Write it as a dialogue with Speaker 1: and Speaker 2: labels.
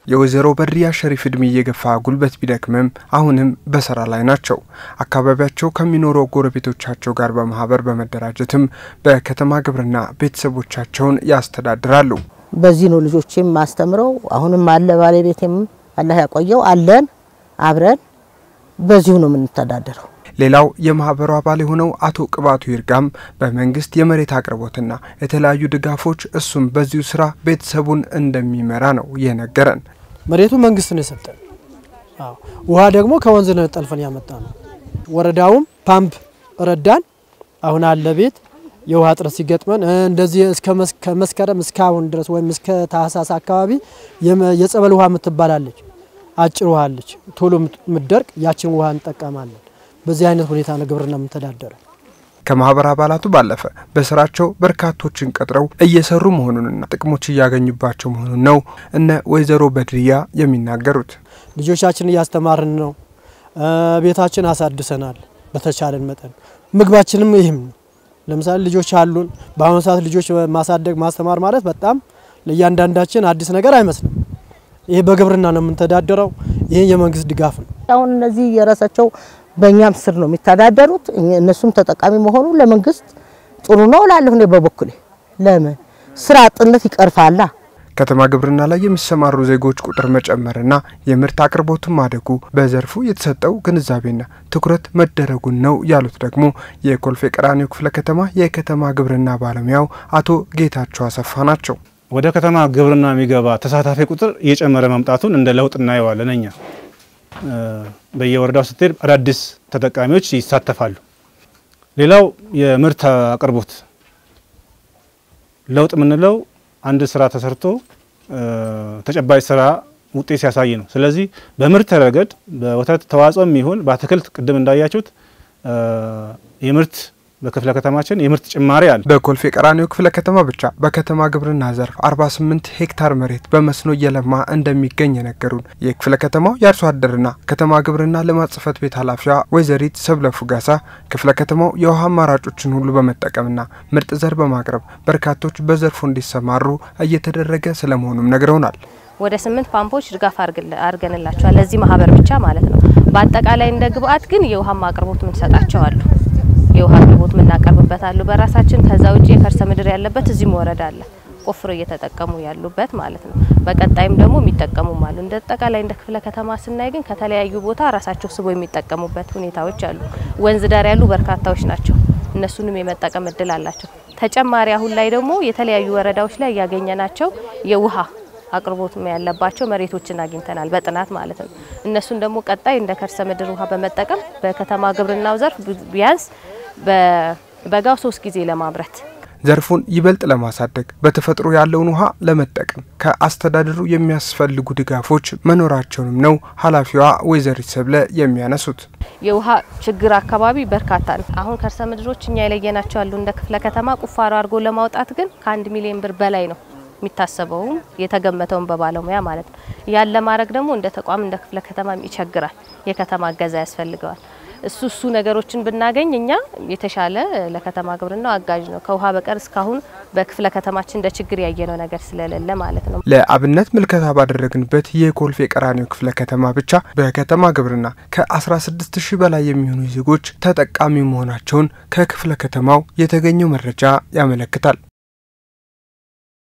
Speaker 1: የወይዘሮ በድሪያ ሸሪፍ እድሜ እየገፋ ጉልበት ቢደክምም አሁንም በስራ ላይ ናቸው። አካባቢያቸው ከሚኖረው ጎረቤቶቻቸው ጋር በማህበር በመደራጀትም በከተማ ግብርና ቤተሰቦቻቸውን ያስተዳድራሉ።
Speaker 2: በዚህ ነው ልጆቼም ማስተምረው። አሁንም አለ ባለቤቴም አላህ ያቆየው አለን አብረን በዚሁ ነው የምንተዳደረው።
Speaker 1: ሌላው የማህበሩ አባል የሆነው አቶ ቅባቱ ይርጋም በመንግስት የመሬት አቅርቦትና የተለያዩ ድጋፎች እሱም በዚሁ ስራ ቤተሰቡን እንደሚመራ ነው የነገረን።
Speaker 3: መሬቱ መንግስት ነው የሰጠን። አዎ ውሃ ደግሞ ከወንዝ ነው ጠልፈን ያመጣ ነው። ወረዳውም ፓምፕ ረዳን። አሁን አለ ቤት የውሃ እጥረት ሲገጥመን እንደዚህ እስከ መስከረም እስካሁን ድረስ ወይም እስከ ታህሳስ አካባቢ የጸበል ውሃ የምትባላለች አጭር ውሃ አለች፣ ቶሎ የምትደርቅ ያችን ውሃ እንጠቀማለን። በዚህ አይነት ሁኔታ ነው ግብርና የምንተዳደረው።
Speaker 1: ከማህበር አባላቱ ባለፈ በስራቸው በርካቶችን ቀጥረው እየሰሩ መሆኑንና ጥቅሞች እያገኙባቸው መሆኑን ነው እነ ወይዘሮ በድሪያ የሚናገሩት።
Speaker 3: ልጆቻችን እያስተማርን ነው። ቤታችን አሳድሰናል። በተቻለን መጠን ምግባችንም ይህም ነው። ለምሳሌ ልጆች አሉን። በአሁኑ ሰዓት ልጆች ማሳደግ ማስተማር ማለት በጣም ለእያንዳንዳችን አዲስ ነገር አይመስልም። ይሄ በግብርና ነው የምንተዳደረው። ይህ የመንግስት ድጋፍ ነው።
Speaker 2: አሁን እነዚህ የራሳቸው በእኛም ስር ነው የሚተዳደሩት። እነሱም ተጠቃሚ መሆኑ ለመንግስት ጥሩ ነው እላለሁ እኔ በበኩሌ። ለምን ስራ አጥነት ይቀርፋላ።
Speaker 1: ከተማ ግብርና ላይ የሚሰማሩ ዜጎች ቁጥር መጨመርና የምርት አቅርቦትን ማደጉ በዘርፉ የተሰጠው ግንዛቤና ትኩረት መደረጉን ነው ያሉት ደግሞ የኮልፌ ቀራኒዮ ክፍለ ከተማ የከተማ ግብርና ባለሙያው አቶ ጌታቸው አሰፋ ናቸው።
Speaker 4: ወደ ከተማ ግብርና የሚገባ ተሳታፊ ቁጥር እየጨመረ መምጣቱን እንደ ለውጥ እናየዋለን። እኛ በየወረዳው ስትሄድ አዳዲስ ተጠቃሚዎች ይሳተፋሉ። ሌላው የምርት አቅርቦት ለውጥ የምንለው አንድ ስራ ተሰርቶ ተጨባጭ ስራ ውጤት ሲያሳይ ነው። ስለዚህ በምርት ረገድ በወተት ተዋጽኦም ይሁን በአትክልት ቅድም እንዳያችሁት የምርት በክፍለ ከተማችን የምርት ጭማሪ አለ።
Speaker 1: በኮልፌ ቀራኒዮ ክፍለ ከተማ ብቻ በከተማ ግብርና ዘርፍ 48 ሄክታር መሬት በመስኖ እየለማ እንደሚገኝ የነገሩን የክፍለ ከተማው የአርሶ አደርና ከተማ ግብርና ልማት ጽሕፈት ቤት ኃላፊዋ ወይዘሪት ሰብለ ፉጋሳ ክፍለ ከተማው የውሃ አማራጮችን ሁሉ በመጠቀምና ምርጥ ዘር በማቅረብ በርካቶች በዘርፉ እንዲሰማሩ እየተደረገ ስለመሆኑም ነግረውናል።
Speaker 5: ወደ ስምንት ፓምፖች ድጋፍ አድርገንላቸዋል ለዚህ ማህበር ብቻ ማለት ነው። በአጠቃላይ እንደ ግብአት ግን የውሃ አቅርቦት ምንሰጣቸው አሉ የውሃ አቅርቦት የምናቀርብበት አሉ በራሳችን። ከዛ ውጭ የከርሰ ምድር ያለበት እዚህም ወረዳ አለ ቆፍሮ እየተጠቀሙ ያሉበት ማለት ነው። በቀጣይም ደግሞ የሚጠቀሙም አሉ። እንደ አጠቃላይ እንደ ክፍለ ከተማ ስናይ ግን ከተለያዩ ቦታ ራሳቸው ስቦ የሚጠቀሙበት ሁኔታዎች አሉ። ወንዝ ዳር ያሉ በርካታዎች ናቸው። እነሱንም የመጠቀም እድል አላቸው። ተጨማሪ አሁን ላይ ደግሞ የተለያዩ ወረዳዎች ላይ ያገኘናቸው የውሃ አቅርቦት ያለባቸው መሬቶችን አግኝተናል በጥናት ማለት ነው። እነሱን ደግሞ ቀጣይ እንደ ከርሰ ምድር ውሃ በመጠቀም በከተማ ግብርናው ዘርፍ ቢያንስ በበጋው ሶስት ጊዜ ለማምረት
Speaker 1: ዘርፉን ይበልጥ ለማሳደግ በተፈጥሮ ያለውን ውሃ ለመጠቀም ከአስተዳደሩ የሚያስፈልጉ ድጋፎች መኖራቸውንም ነው ኃላፊዋ ወይዘሪት ሰብለ የሚያነሱት።
Speaker 5: የውሃ ችግር አካባቢ በርካታ ነው። አሁን ከርሰ ምድሮች እኛ የለየናቸው ያሉ እንደ ክፍለ ከተማ ቁፋሮ አድርጎ ለማውጣት ግን ከአንድ ሚሊዮን ብር በላይ ነው የሚታሰበውም የተገመተውን በባለሙያ ማለት ነው። ያን ለማድረግ ደግሞ እንደ ተቋም እንደ ክፍለ ከተማም ይቸግራል። የከተማ እገዛ ያስፈልገዋል። እሱ እሱ ነገሮችን ብናገኝ እኛ የተሻለ ለከተማ ግብርናው አጋዥ ነው። ከውሃ በቀር እስካሁን በክፍለ ከተማችን እንደ ችግር ያየነው ነገር ስለሌለ ማለት ነው።
Speaker 1: ለአብነት ምልከታ ባደረግንበት የኮልፌ ቀራኒዮ ክፍለ ከተማ ብቻ በከተማ ግብርና ከ16 ሺህ በላይ የሚሆኑ ዜጎች ተጠቃሚ መሆናቸውን ከክፍለ ከተማው የተገኘው መረጃ ያመለክታል።